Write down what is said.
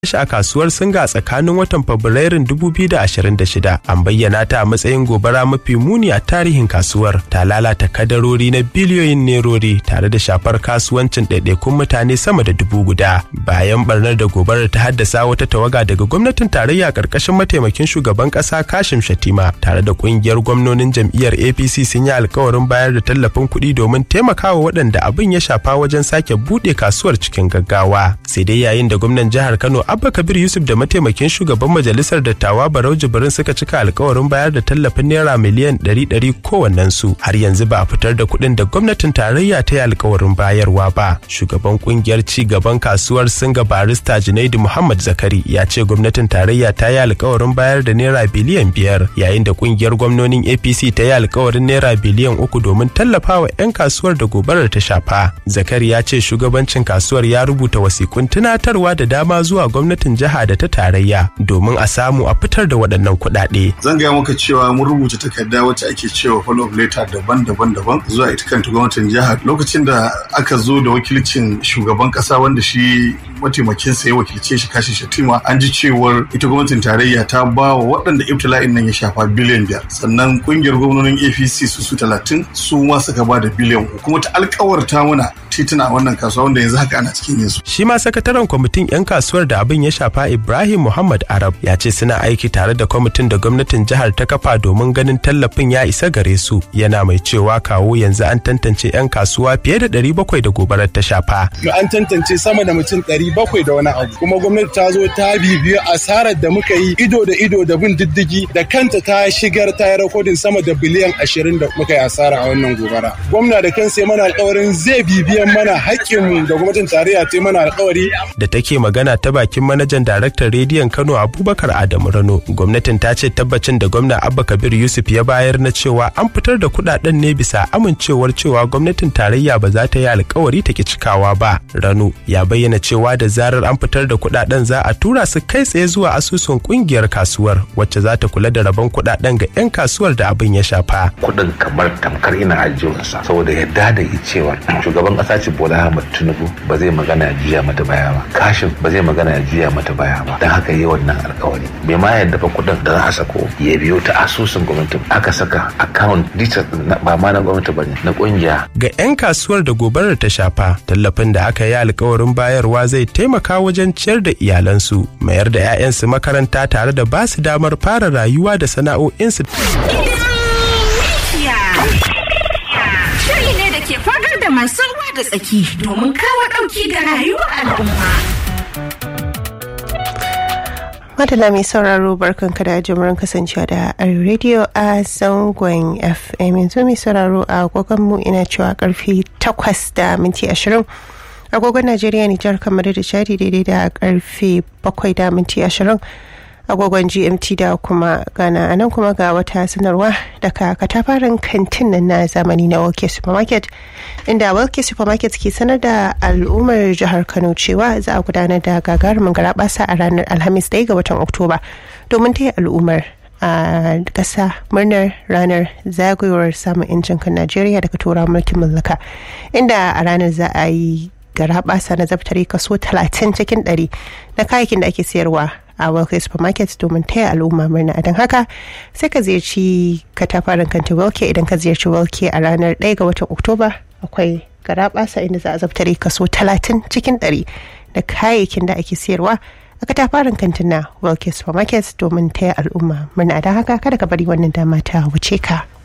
shi a kasuwar singa tsakanin watan fabrairun 2026 an bayyana ta a matsayin gobara mafi muni a tarihin kasuwar ta lalata kadarori na biliyoyin nerori tare da shafar kasuwancin ɗaiɗaikun mutane sama da dubu guda bayan barnar da gobarar ta haddasa wata tawaga daga gwamnatin tarayya ƙarƙashin mataimakin shugaban ƙasa kashim shatima tare da ƙungiyar gwamnonin jam'iyyar apc sun yi alkawarin bayar da tallafin kuɗi domin taimakawa waɗanda abin ya shafa wajen sake buɗe kasuwar cikin gaggawa sai dai yayin da gwamnan jihar kano abba kabir yusuf da mataimakin shugaban majalisar dattawa barau jibrin suka cika alkawarin bayar da tallafin naira miliyan ɗari ɗari kowannensu har yanzu ba a fitar da kuɗin da gwamnatin tarayya ta yi alkawarin bayarwa ba shugaban kungiyar ci gaban kasuwar singa barista junaidu muhammad zakari ya ce gwamnatin tarayya ta yi alkawarin bayar da naira biliyan biyar yayin da kungiyar gwamnonin apc ta yi alkawarin naira biliyan uku domin tallafawa 'yan kasuwar da gobarar ta shafa zakari ya ce shugabancin kasuwar ya rubuta wasikun tunatarwa da dama zuwa gwamnatin jiha da ta tarayya domin a samu a fitar da waɗannan kuɗaɗe. Zan gaya maka cewa mun rubuta takarda wacce ake cewa follow up letter daban-daban daban zuwa ita kanta gwamnatin jihar lokacin da aka zo da wakilcin shugaban kasa wanda shi mataimakin sa ya wakilce shi kashi shatima an ji cewar ita gwamnatin tarayya ta ba wa waɗanda ibtila'in nan ya shafa biliyan biyar sannan kungiyar gwamnonin apc su su talatin su ma suka ba da biliyan uku kuma ta alkawarta mana tituna a wannan kasuwa wanda yanzu haka ana cikin yinsu. Shi ma sakataren kwamitin 'yan kasuwar da abin ya shafa Ibrahim Muhammad Arab ya ce suna aiki tare da kwamitin da gwamnatin jihar ta kafa domin ganin tallafin ya isa gare su yana mai cewa kawo yanzu an tantance 'yan kasuwa fiye da 700 da gobarar ta shafa. An tantance sama da mutum 700 da wani abu kuma gwamnati ta zo ta bibiyo asarar da muka yi ido da ido da bin diddigi da kanta ta shigar ta yi rakodin sama da biliyan 20 da muka yi asara a wannan gobara. Gwamna da kansa ya mana alkawarin zai bibiya biyan mana haƙƙinmu da gwamnatin tarayya ta mana alƙawari. Da take magana ta bakin manajan daraktan rediyon Kano Abubakar Adamu Rano, gwamnatin ta ce tabbacin da gwamna Abba Kabir Yusuf ya bayar na cewa an fitar da kuɗaɗen ne bisa amincewar cewa gwamnatin tarayya ba za ta yi alƙawari ta ki cikawa ba. Rano ya bayyana cewa da zarar an fitar da kuɗaɗen za a tura su kai tsaye zuwa asusun ƙungiyar kasuwar wacce za ta kula da rabon kuɗaɗen ga 'yan kasuwar da abin ya shafa. Kuɗin kamar tamkar ina ajiyarsa saboda yadda da cewa shugaban ƙasa ce Bola Ahmed Tinubu ba zai magana ya juya mata baya ba. Kashin ba zai magana ya juya mata baya ba. Don haka yi wannan alkawari. Bai ma yadda fa kuɗin da za a sako ya biyo ta asusun gwamnati aka saka account details ba ma na gwamnati ba ne na ƙungiya. Ga 'yan kasuwar da gobarar ta shafa tallafin da aka yi alkawarin bayarwa zai taimaka wajen ciyar da iyalansu mayar da 'ya'yansu makaranta tare da ba su damar fara rayuwa da sana'o'insu. Shiri ne da ke fagar da masu ruwa da tsaki domin kawo ɗauki ga rayuwar al'umma. Madala mai sauraro barkanka da jimurin kasancewa da Radio a zangon FM yanzu mai sauraro a agogon mu ina cewa karfe takwas da minti ashirin agogon Najeriya Nijar kamar da Chadi daidai da karfe bakwai da minti ashirin agogon gmt da kuma ghana a nan kuma ga wata sanarwa daga katafaren kantin nan na zamani na walke supermarket inda walke supermarket ke sanar da al'ummar jihar kano cewa za a gudanar da gagarumin garabasa a ranar alhamis ɗaya ga watan oktoba domin taya al'ummar a ƙasa murnar ranar zagayowar samun 'yancin kan najeriya daga tura mulkin mallaka inda a ranar za a yi garabasa na zaftare kaso 30 cikin 100 na kayayyakin da ake sayarwa a Welke Supermarket domin taya al'umma murna don haka sai ka ziyarci katafaren kantin Welke idan ka ziyarci Welke a ranar 1 ga watan Oktoba akwai garabasa inda za a zaftare kaso 30 cikin 100 da kayayyakin da ake sayarwa a katafaren kantin na Welke Supermarket domin taya al'umma murna don haka kada ka bari wannan dama ta wuce ka.